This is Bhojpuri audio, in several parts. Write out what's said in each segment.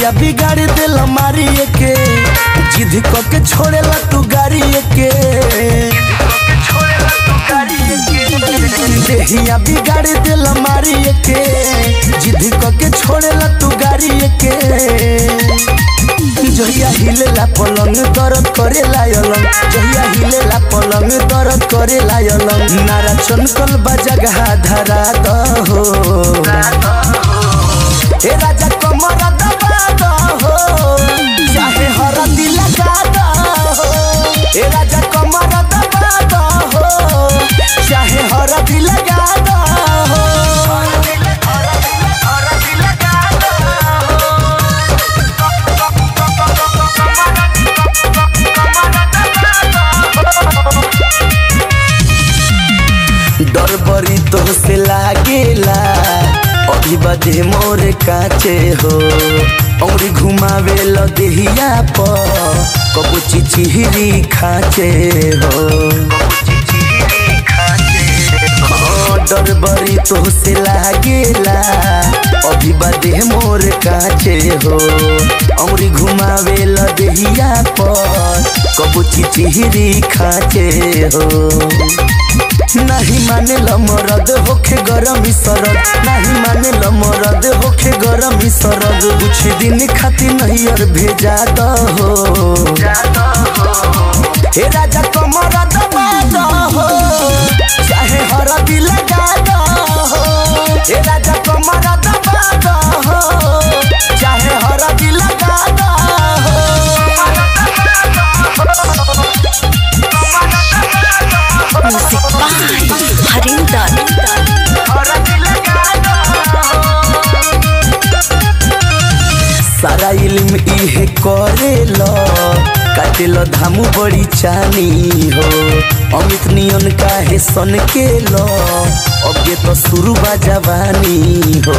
देहिया बिगाड़ दिल मारी के जिद क के छोड़ेला तू गाड़ी के देहिया बिगाड़ दिल मारी के जिद क के छोड़ेला तू गाड़ी के जहिया हिलेला पलंग दर्द करे लायलंग जहिया हिलेला पलंग दर्द करे लायलंग नारा चनकल बा जगह धरा दहो हे राजा कमर दबा दहो चाहे हरदी लगा दहो हे राजा कमर दबा दहो चाहे हरदी लगा दहो डर बड़ी तो से लागेला अभी बदे मोर काचे हो औरी घुमावे ल देहिया प कबू चिचिहरी खाचे हो हाँ, डर बड़ी तो से लागेला अभी बदे मोर काचे हो औरी घुमावे ल देहिया पर कबू चिचिहरी खाचे हो नहीं माने ल मरद होखे गरम सरद नहीं माने ल मरद होखे गरम सरद कुछ दिन खातिर नहीं और भेजा दहो हे राजा कमर दबा दहो चाहे हरदी लगा दहो हे राजा कमर दबा दहो चाहे हरदी लगा दहो म्यूजिक बाय हरिंदर सारा इल्म इहे करेल काटेल धामु बड़ी चानी हो अमित नियन काहे सन के लो अबे तो शुरू बा जवानी हो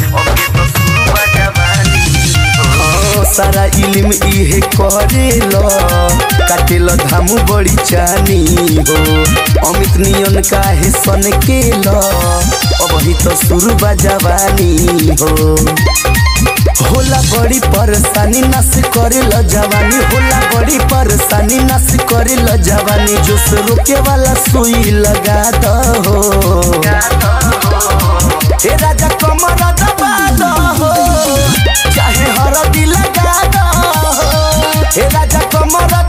हाँ, सारा इल्म इहे करेल काटेल धामु बड़ी चानी हो अमित नियन काहे सन के लो अबही तो शुरू बा जवानी हो होला बड़ी परेशानी नस करे ल जवानी होला बड़ी परेशानी नस करे ल जवानी जोश रोके वाला सुई लगा दहो हे राजा कमर दबा दहो चाहे हरदी लगा दहो हे राजा कमर